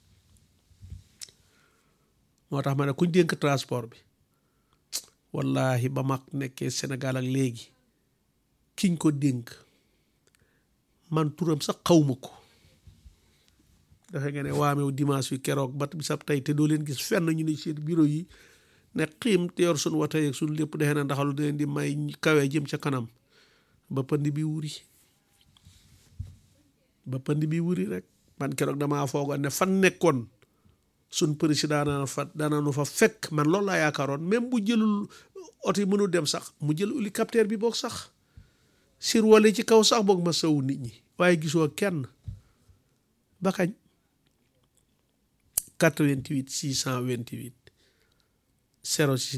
moo tax ma ne kuñ dénk transport bi wallahi ba mag nekkee Sénégal ak léegi kiñ ko dénk man turam sax xawma ko dafa nga ne waamew dimanche yu keroog bat bi sab tey te doo leen gis fenn ñu ne seen bureau yi ne xiim te yor suñ wata yeeg suñ lépp defe na ndaxalu da leen di may kawee jëm ca kanam ba pënd bi wuri ba pënd bi wuri rek man keroog damaa foogoon ne fan nekkoon suñ président daana fa daanaanu fa fekk man loolu laa yaakaaroon même bu jëlul oto yi mënul dem sax mu jël hélicoptère bi boog sax sirwale ci kaw sax boog ma saw nit ñi waaye gisoo kenn ba kañ 88 628 06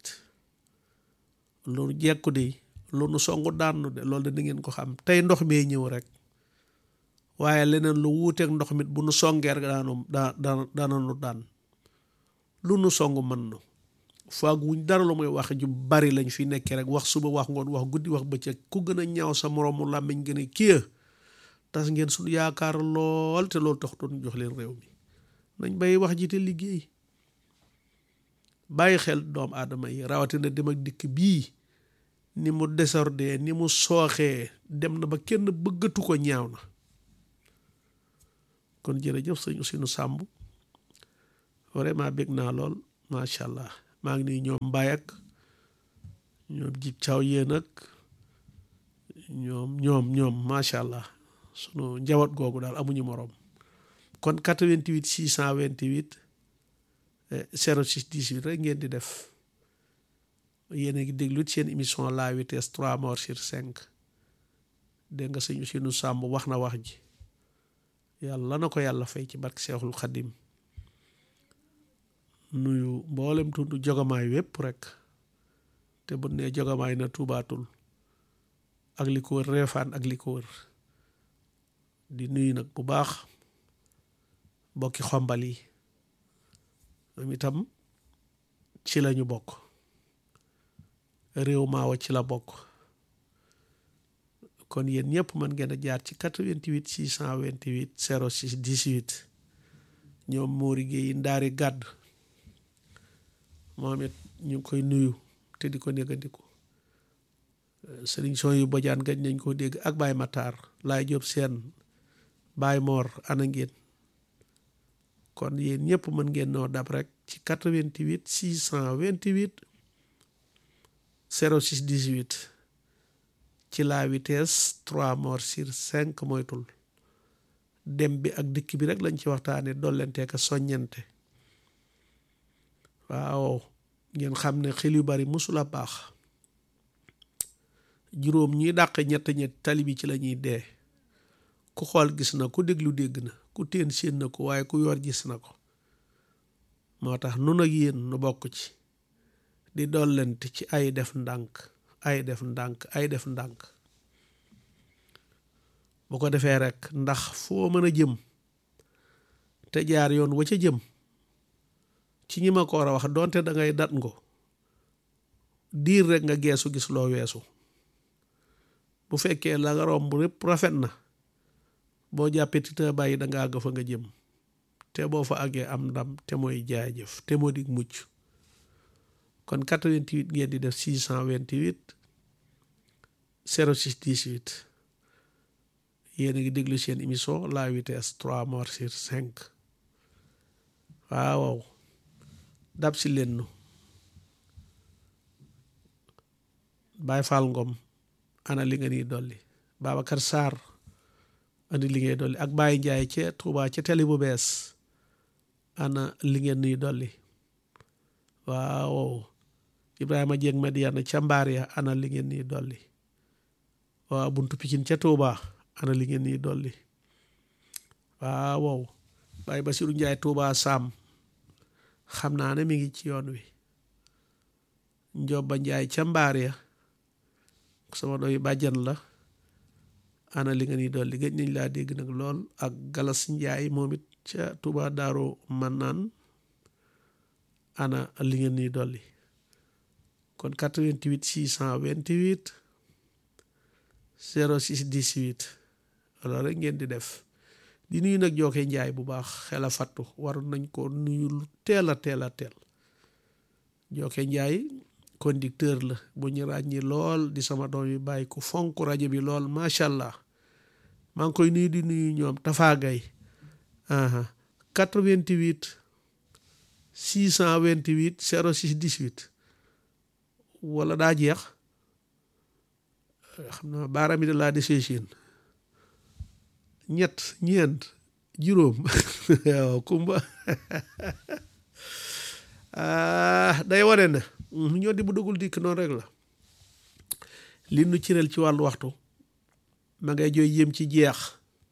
18 loolu jekku de loolu songu daanu de loolu de da ngeen ko xam tey ndox mee ñëw rek waaye leneen lu wuuteeg ndox mit bu nu songeer daanu daa daa daananu daan lu nu song mën na faag wuñ dara lu muy wax ju bari lañ fi nekkee rek wax suba wax ngoon wax guddi wax bëccëg ku gën a ñaaw sa moroomu làmmiñ gën a kii tas ngeen suñu yaakaar lool te loolu tax doon jox leen réew mi nañ bàyyi wax ji te liggéey bàyyi xel doomu aadama yi rawatina dem ak dikk bii ni mu désordre ni mu sooxee dem na ba kenn bëggatu ko ñaaw na kon jërëjëf sëñ Ousseynou Samb vraiment bég naa lool macha allah maa ngi nuyu ñoom Mbaye ak ñoom jib caw yéen ak ñoom ñoom ñoom macha allah sunu njaboot googu daal amuñu moroom kon 88 628 06 18 rek ngeen di def yéen a ngi déglu seen émission la vitesse 3 morts sur 5 dégg nga sëñ Ousseynou Samb wax na wax ji yàlla na ko yàlla fay ci barke Seexul Xadim nuyu mboolem tundu jogamaay wépp rek te bu ne jogamaay na tuubaatul ak li ko wër reefaan ak li ko wër di nuyu nag bu baax bokki xombal yi am itam ci lañu bokk réew maawa ci la bokk kon yéen ñëpp mën ngeen a jaar ci 88 628 06 18 ñoom Mori Gueye ndaari gàdd moom it ñu ngi koy nuyu te di ko négandiku sëriñ son yu bojaan gañ nañ ko dégg ak Baye Matar laay Jóob seen Baye Mor ana ngeen kon yéen ñëpp mën ngeen noo dab rek ci 88 628 06 18 ci la vitesse 3 morts sur 5 moytul dem bi ak dikk bi rek lañ ci waxtaane dollente ka soññente waaw ngeen xam ne xel yu bari musula baax juróom ñi dàq ñett ñett tali bi ci la ñuy dee ku xool gis na ku déglu dégg na ku teen séen na ko waaye ku yor gis na ko moo tax nun ak yéen nu bokk ci di dollente ci ay def ndànk ay def ndànk ay def ndànk bu ko defee rek ndax foo mën a jëm te jaar yoon wa ca jëm ci ñi ma ko war a wax donte da ngay dat ngo diir rek nga geesu gis loo weesu bu fekkee la nga romb lépp rafet na boo jàppee ti te bàyyi da nga àgg fa nga jëm te boo fa àggee am ndam te mooy jaajëf te moo di mucc kon 88 ngeen di def 628 06 18 yéen a ngi déglu seen émission la vitesse 3 morts sur 5 waaw dab si leen nu Baye Fall Ngom ana li nga nii dolli Babacar Sarr andi li ngay dolli ak Baye Ndiaye ca Touba ca télé bu bees ana li ngeen nii dolli waaw Ibrahima Dieng Madiana ca mbaar ya ana li ngeen nii dolli waaw buntu Pikine ca Touba ana li ngeen nii dolli waaw Baye Basiru Njaay Touba Sam xam naa ne mi ngi ci yoon wi Njoba Njaay ca mbaar ya sama doy bàjjan la ana li nga nii dolli gëj nañ laa dégg nag lool ak Galas Njaay moom it ca Touba Daaru Mannaan ana li ngeen nii dolli kon 88 628 06 18 loolu rek ngeen di def di nuyu nag jookee njaay bu baax xel a fattu waroon nañ ko nuyu lu teel a teel a teel jookee njaay conducteur la bu ñu ràññi lool di sama doom yi bàyyi ku fonk rajo bi lool macha allah maa ngi koy nuyu di nuyu ñoom tafaagay 88 628 06 18 wala daa jeex xam naa baaraam yi da laa desee siin ñett ñeent juróom waaw kumba day wane na ñoo di bu dugul dikk noonu rek la li nu cireel ci wàllu waxtu ma ngay jooy yëm ci jeex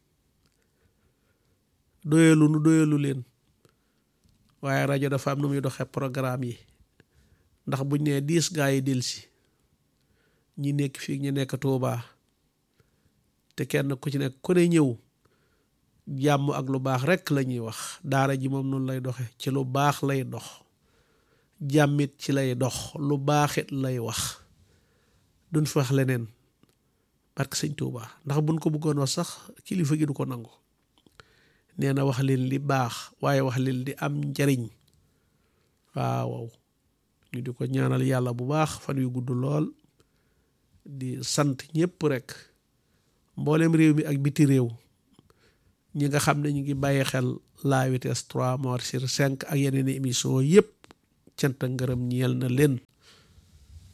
doyalu nu doyalu leen waaye rajo dafa am nu muy doxee programme yi ndax buñ nee diis gaa yi delsi ñi nekk fii ñu nekk Tuubaa te kenn ku ci nekk ku ne ñëw jàmm ak lu baax rekk la ñuy wax daara ji moom noonu lay doxe ci lu baax lay dox jàmmit ci lay dox lu baaxit lay wax duñ fi wax leneen parce que sëñ Tuubaa ndax buñ ko bëggoon wax sax kilifa gi du ko nangu nee na wax leen li baax waaye wax leen di am njariñ waaw ñu di ko ñaanal yàlla bu baax fan yu gudd lool di sant ñëpp rek mboolem réew mi ak biti réew ñi nga xam ne ñu ngi bàyyi xel la vitesse 3 morts sur 5 ak yeneen émission yëpp cant ak ngërëm ñeel na leen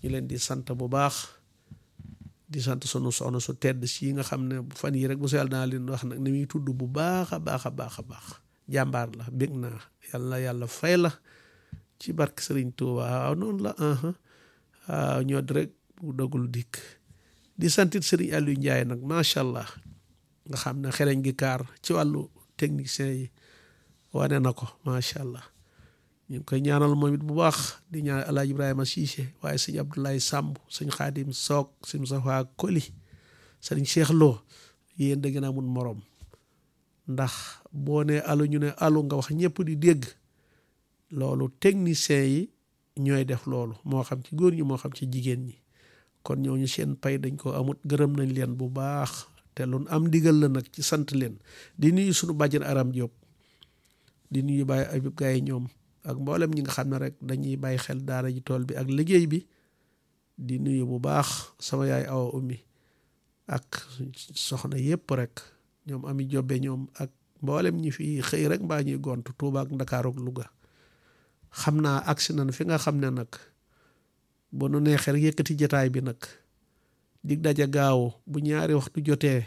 ñu leen di sant bu baax di sant sunu soxna su tedd si nga xam ne fan yi rek bu seel naa leen wax nag ni muy tudd bu baax a baax a baax a baax jàmbaar la bég naa yàlla yàlla fay la ci barke Sëriñ Tuuba waaw noonu la waaw ñoo di rek bu dogul dikk di santit Sëriñ Aliou Ndiaye nag macha allah nga xam ne xeleñ gi kaar ci wàllu technicien yi wane na ko macha allah ñu ngi koy ñaanal moom it bu baax di ñaan El Hadj Ibrahima Cissé waaye sëñ Abdoulaye Samb sëñ Xaadim Soog sëñ Safa Koli sëñ Cheikh Lo yéen da ngeen amul morom ndax boo nee alu ñu ne alu nga wax ñëpp di dégg loolu technicien yi ñooy def loolu moo xam ci góor ñi moo xam ci jigéen ñi kon ñooñu seen pay dañ ko amut gërëm nañ leen bu baax te lu am ndigal la nag ci sant leen di nuyu suñu bàjjen Aram Diop di nuyu bàyyi Ayib Gaye ñoom ak mboolem ñi nga xam ne rek dañuy bàyyi xel daara ji tool bi ak liggéey bi di nuyu bu baax sama yaay awa ummi ak soxna yépp rek ñoom ami jobbe ñoom ak mboolem ñi fi xëy rek mbaa ñuy gont Tuuba ak Ndakaaru ak Luga xam naa agsi nañ fi nga xam ne nag bu nu neexee rek yëkkati jataay bi nag dig daja gaaw bu ñaari waxtu jotee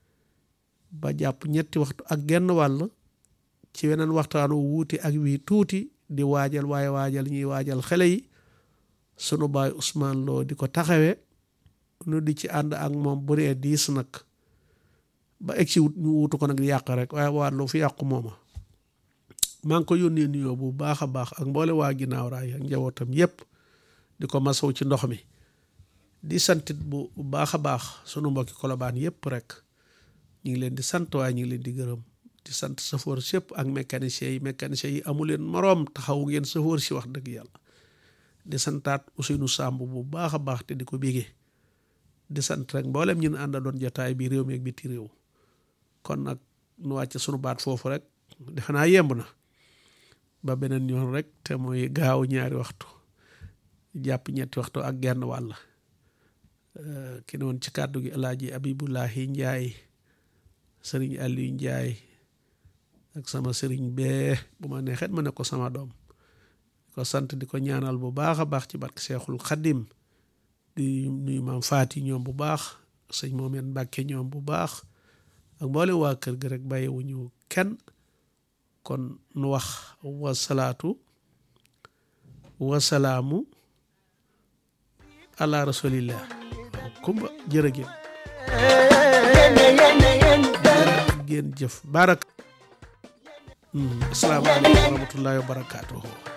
ba jàpp ñetti waxtu ak genn wàll ci weneen waxtaanu wuuti ak wii tuuti di waajal waaye waajal ñuy waajal xale yi sunu baay Ousmane Lo di ko taxawee nu di ci ànd ak moom bu dee diis nag ba egg si wut ñu wuutu ko nag di yàq rek waaye waa lu fi yàqu mooma maa ngi ko yónnee nuyoo bu baax a baax ak mboole waa ginnaaw raay ak njabootam yépp di ko masaw ci ndox mi di santit bu baax a baax sunu mbokki kolobaan yépp rek ñu ngi leen di sant waaye ñu ngi leen di gërëm di sant safoor sépp ak mécanicien yi mécanicien yi amu leen moroom taxaw ngeen safoor si wax dëgg yàlla di santaat Ousseynou Samb bu baax a baax te di ko bégee di sant rek mboolem ñun ànda doon jotaay bi réew mi ak biti réew kon nag nu wàcc sunu baat foofu rek defe naa yemb na ba beneen yoon rek te mooy gaaw ñaari waxtu jàpp ñetti waxtu ak genn wàll ki ne woon ci kàddu gi alaaji Abibulahi Njaay sëriñ Aliou Njaay ak sama sëriñ bee bu ma neexet ma ne ko sama doom di ko sant di ko ñaanal bu baax a baax ci barke Seexul Xaddim di nuyu maam Faati ñoom bu baax sëñ Moomeen Mbàkke ñoom bu baax ak mboole waa kër gi rek bàyyiwuñu kenn kon nu wax wasalaatu wasalaamu ala rasulillah kumba jërëgéen ngeen jëf barak asalaamaaleykum wa rahmatullahi wa barakaatuhu